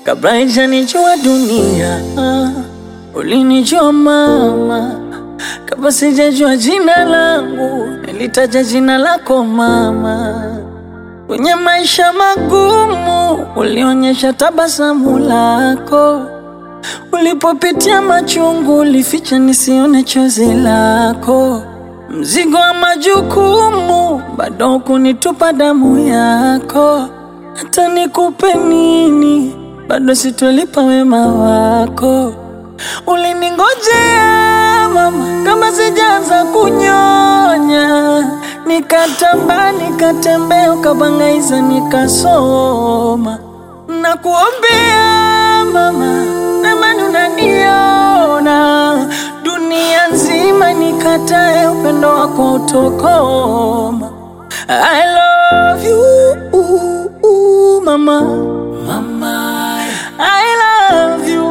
kabla haijanijua dunia. Ulinijua mama, kabla sijajua jina langu, nilitaja jina lako mama. Kwenye maisha magumu, ulionyesha tabasamu lako. Ulipopitia machungu, ulificha nisione chozi lako. Mzigo wa majukumu, bado kunitupa damu yako. Hata nikupe nini, bado sitolipa wema wako. Uliningojea mama, kama sijaanza kunyonya, nikatamba nikatembea, ukabangaiza nikasoma. Nakuombea mama, namani unaniona, dunia nzima nikatae, upendo wako utokoma. I love you mama, mama. I love you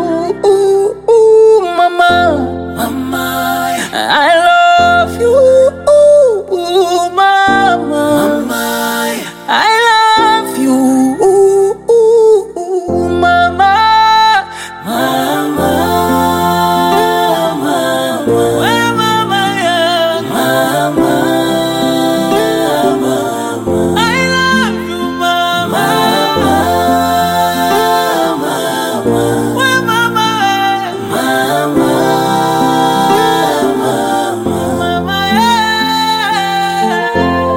mama, mama. I love you mama, mama. I love you mama, mama. We mama yangu. I love you mama. We mama. Mama yeah.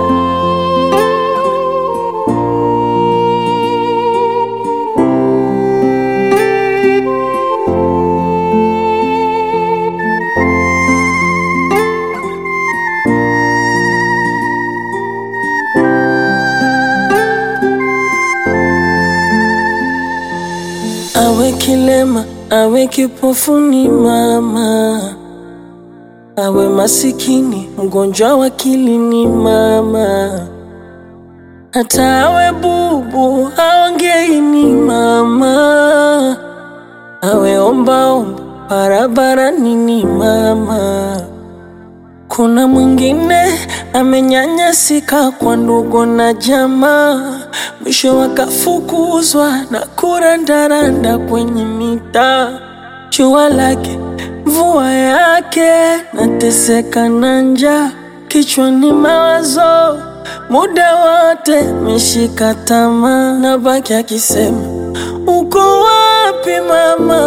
Awe kilema, awe kipofuni mama, awe masikini, mgonjwa wa akili ni mama, hata awe bubu, aongei ni mama, awe ombaomba barabarani ni mama. Kuna mwingine amenyanyasika kwa ndugu na jamaa, mwisho wakafukuzwa na kurandaranda kwenye mitaa. Jua lake mvua yake, nateseka na njaa, kichwani mawazo muda wote meshika tamaa, na baki akisema uko wapi mama?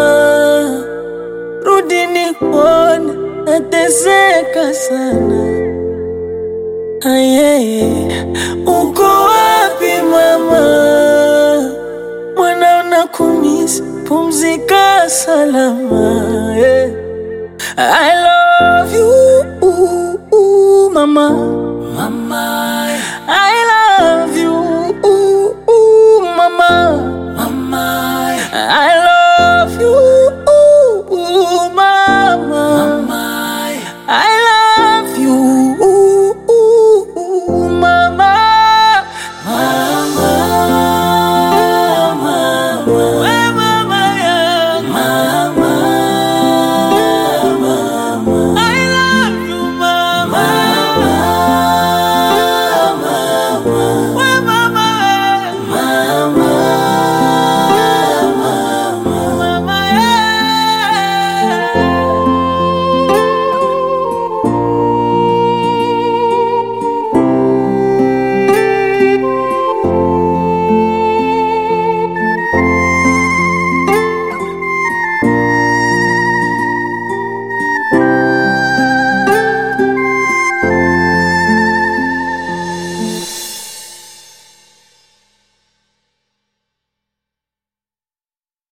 rudi nikuone, nateseka sana. Ayeye, uko wapi mama? Mwana unakumisi, pumzika salama. yeah. I love you mama, mama.